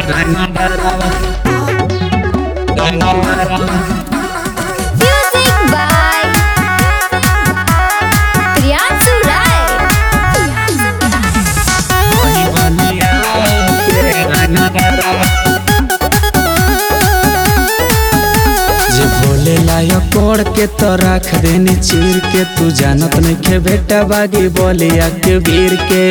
Music by Priyansu Rai. जे भोले लायक कोड़ के तो रख देनी चीर के तू जानत नहीं के बेटा बागी बोलिया के वीर के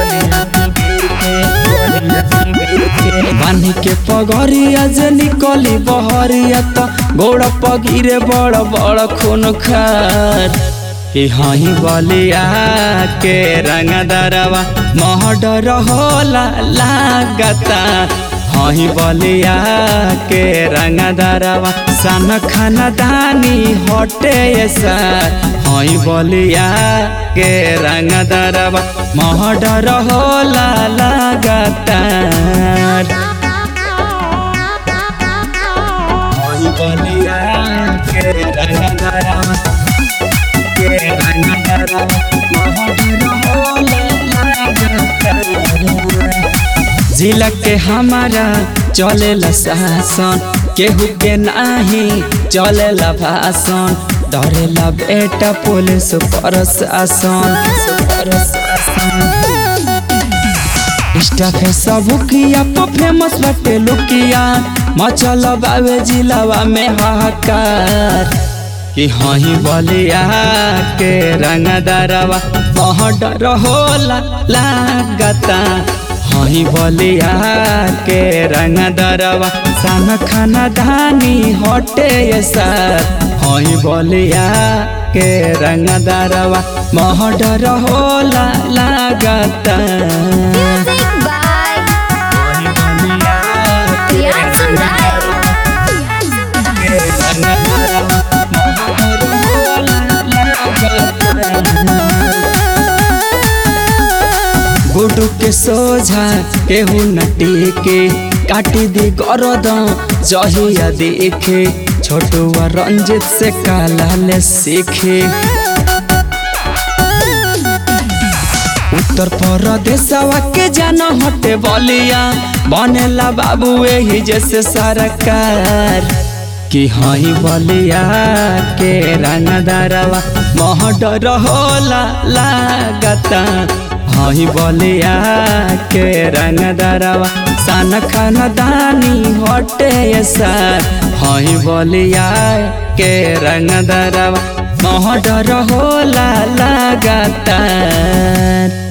बानी के पगरिया जे निकली बहरिया तो गोड़ पगिरे बड़ बड़ खून खार कि हही बलिया के रंग दरवा महडर होला लागता हही बलिया के रंग दरवा सन खाना दानी हटे सर हई बलिया के रंग दरवा महडर होला लगातार हई बलिया के रंग दरवा के रंग दरवा महडर होला लगातार जिला के हमारा चलेला शासन केहू के नाही चलेला भाषण डरेला बेटा पुलिस प्रशासन स्टाफ है सब किया तो फेमस बटे लुकिया मचल बावे जिलावा में हाहाकार कि हही बलिया के रंग दरवा महडर होला लागता हही बलिया के रंग दरवा सन खाना धानी हटे सर हही बलिया के रंग दरवा महडर होला लागता Music by हई बलिया के Priyansu Rai. गुडू के सोझा केहू नटी के काटी दी गरद जहिया देखे छोटुआ रंजित से काला ले सीखे उत्तर प्रदेशवा के जान हटे बलिया बनेला बाबू एही जैसे सरकार कि हई बलिया के रंग दरवा महडर होला लागता हई बलिया के रंग दरवा सन खान दानी हटे सर हई बलिया के रंग दरवा महडर होला लागता